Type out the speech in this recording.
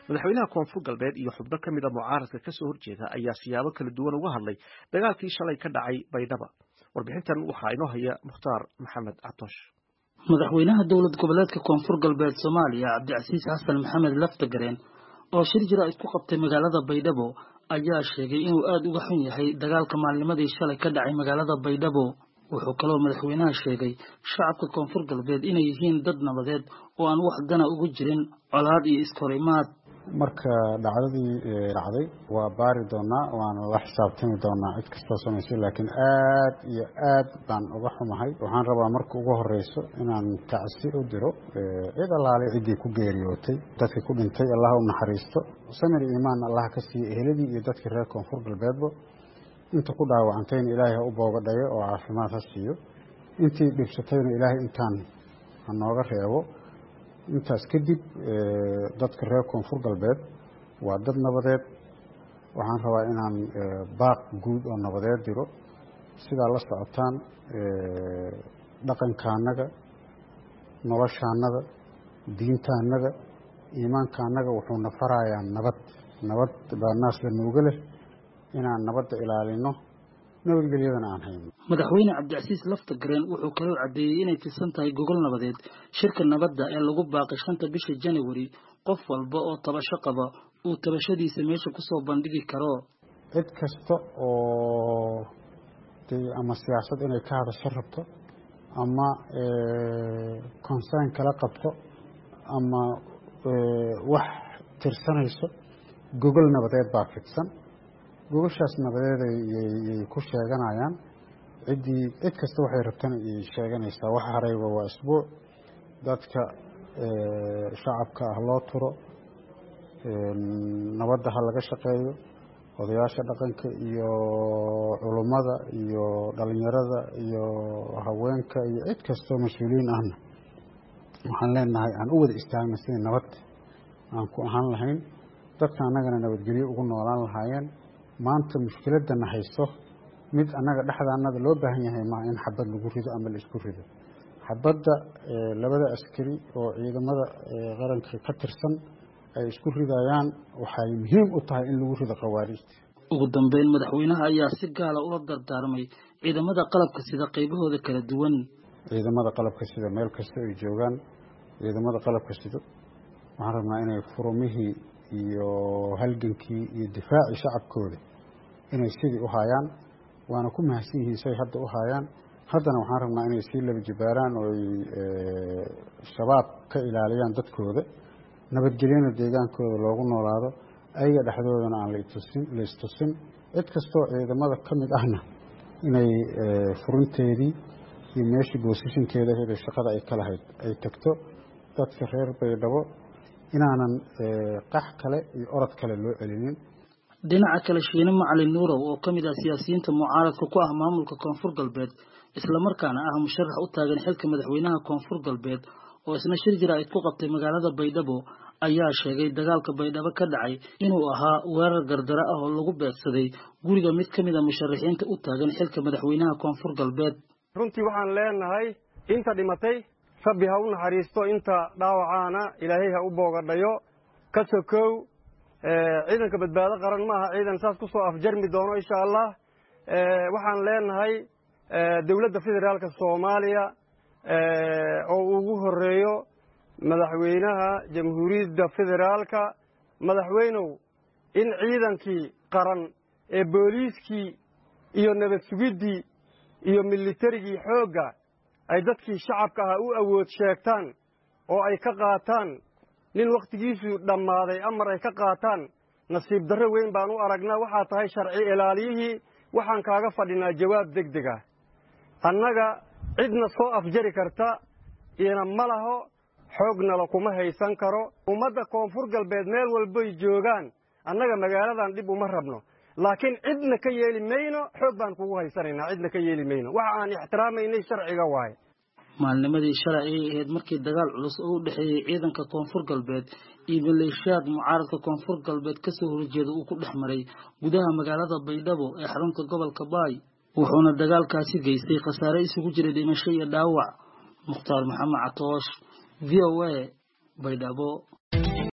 madaxweynaha koonfur galbeed iyo xubno ka mid a mucaaradka kasoo horjeeda ayaa siyaabo kala duwan uga hadlay dagaalkii shalay ka dhacay baydhaba warbixintan waxaa inoo haya mukhtaar maxamed catoosh madaxweynaha dowlad goboleedka koonfur galbeed soomaaliya cabdicasiis xasan maxamed laftagareen oo shir jira isku qabtay magaalada baydhabo ayaa sheegay inuu aada uga xun yahay dagaalka maalnimadii shalay ka dhacay magaalada baydhabo wuxuu kaloo madaxweynaha sheegay shacabka koonfur galbeed inay yihiin dad nabadeed oo aan wax dana ugu jirin colaad iyo iskahorimaad marka dhacdadii dhacday waa baari doonaa waana la xisaabtami doonaa cid kastoo samaysay laakiin aad iyo aad baan uga xumahay waxaan rabaa marka ugu horeyso inaan tacsi u diro cid allaale ciddii ku geeriyootay dadkii ku dhintay allah u naxariisto samir iimaan allah ka siiyo eheladii iyo dadkii reer koonfur galbeedba inta ku dhaawacantayna ilaahay ha u boogadhayo oo caafimaad ha siiyo intii dhibsatayna ilaahay intaan ha nooga reebo intaas kadib dadka reer koonfur galbeed waa dad nabadeed waxaan rabaa inaan baaq guud oo nabadeed diro sidaa la socotaan dhaqankaanaga noloshaanaga diintaanaga iimaankaanaga wuxuuna farayaa nabad nabad baa naas la nuuga leh inaan nabadda ilaalino nabadgelyadana aan hayno madaxweyne cabdicasiis laftagareen wuxuu kaloo caddeeyey inay tirsan tahay gogol nabadeed shirka nabadda ee lagu baaqay shanta bisha janawari qof walba oo tabasho qaba uu tabashadiisa meesha kusoo bandhigi karo cid kasta oo dee ama siyaasad inay ka hadasho rabto ama concern kala qabto ama wax tirsanayso gogol nabadeed baa fidsan gogoshaas nabadeed yay ku sheeganayaan ciddii cid kasta waxay rabtana iyay sheeganaysaa wax harayba waa isbuuc dadka shacabka ah loo turo nabadda ha laga shaqeeyo odayaasha dhaqanka iyo culummada iyo dhalinyarada iyo haweenka iyo cid kastoo mas-uuliyiin ahna waxaan leenahay aan u wada istaagna sidii nabad aan ku ahaan lahayn dadka annagana nabadgelyo ugu noolaan lahaayeen maanta mushkiladana hayso mid annaga dhexdaanada loo baahan yahay maa in xabad lagu rido ama la isku rido xabadda labada askari oo ciidamada qaranka ka tirsan ay isku ridayaan waxay muhiim u tahay in lagu rido khawaarijta ugu dambeyn madaxweynaha ayaa si gaala ula dardaarmay ciidamada qalabka sida qaybahooda kala duwan ciidamada qalabka sida meel kasta ay joogaan ciidamada qalabka sido waxaan rabnaa inay furumihii iyo halgankii iyo difaacii shacabkooda inay sidii u haayaan waana ku mahadsan yihiin say hadda u haayaan haddana waxaan rabnaa inay sii laba jibaaraan oo ay shabaab ka ilaaliyaan dadkooda nabadgelyana deegaankooda loogu noolaado ayaga dhexdoodana aan latusin la istusin cid kastoo ciidamada ka mid ahna inay furinteedii iyo meeshii boosishinkeeda heda shaqada ay ka lahayd ay tagto dadka reer baydhabo inaanan qax kale iyo orod kale loo celinin dhinaca kale shiine macalin nuurow oo ka mid ah siyaasiyiinta mucaaradka ku ah maamulka koonfur galbeed islamarkaana ah musharax u taagan xilka madaxweynaha koonfur galbeed oo isna shir jira ayd ku qabtay magaalada baydhabo ayaa sheegay dagaalka baydhabo ka dhacay inuu ahaa weerar gardaro ah oo lagu beegsaday guriga mid ka mid a musharaxiinta u taagan xilka madaxweynaha koonfur galbeed runtii waxaan leenahay inta dhimatay rabbi ha u naxariisto inta dhaawacaana ilaahay ha u boogadhayo ka sokow ciidanka badbaado qaran ma aha ciidan saas ku soo afjarmi doono insha allah waxaan leenahay dowladda federaalka soomaaliya oo ugu horeeyo madaxweynaha jamhuuriyadda federaalka madaxweynow in ciidankii qaran ee booliiskii iyo nabad sugiddii iyo militarigii xoogga ay dadkii shacabka ahaa u awood sheegtaan oo ay ka qaataan nin wakhtigiisu dhammaaday amar ay ka qaataan nasiib darro weyn baan u aragnaa waxaa tahay sharci ilaaliyihii waxaan kaaga fadhinaa jawaab deg deg ah annaga cidna soo afjari karta iyona ma laho xoognala kuma haysan karo ummadda koonfur galbeed meel walbay joogaan annaga magaaladan dhib uma rabno laakiin cidna ka yeeli mayno xoog baan kugu haysanaynaa cidna ka yeeli mayno waxa aan ixtiraamaynay sharciga waaye maalnimadii shalay ayay ahayd markii dagaal culus oo u dhexeeyey ciidanka koonfur galbeed iyo maleeshiyaad mucaaradka koonfur galbeed kasoo horjeeda uu ku dhex maray gudaha magaalada baydhabo ee xarunta gobolka baay wuxuuna dagaalkaasi geystay khasaare isugu jiray dhimasho iyo dhaawac mukhtaar maxamed catoosh v o a baydhabo